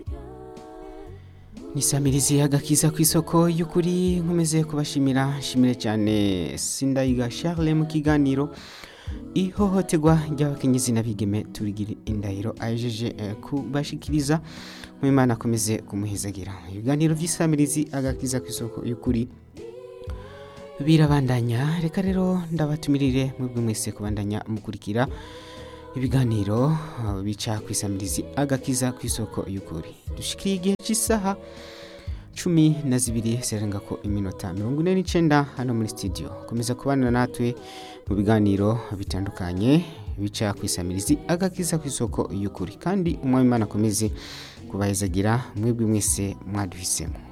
nisamirizi agakiza ku isoko y'ukuri nkomeze kubashimira nshimire cyane sindayiga charles mu kiganiro ihohoterwa ry'abakenyezi n'abigeme turigira indahiro ajeje eh, kubashikiriza mu imana akomeze kumuhezagira ibiganiro by'isamirizi agakiza ku isoko y'ukuri birabandanya reka rero ndabatumirire mwebwe mwese kubandanya mukurikira ibiganiro uh, bica ku isamirizi agakiza ku isoko y'ukuri dushikiriye igihe cy'isaha cumi na zibiri zirenga ko iminota mirongo ine n'icyenda hano muri studio komeza kubana natwe mu biganiro bitandukanye bica ku isamirizi agakiza ku isoko y'ukuri kandi umwami imana akomeze kubahezagira mwebwe mwese mwaduhisemo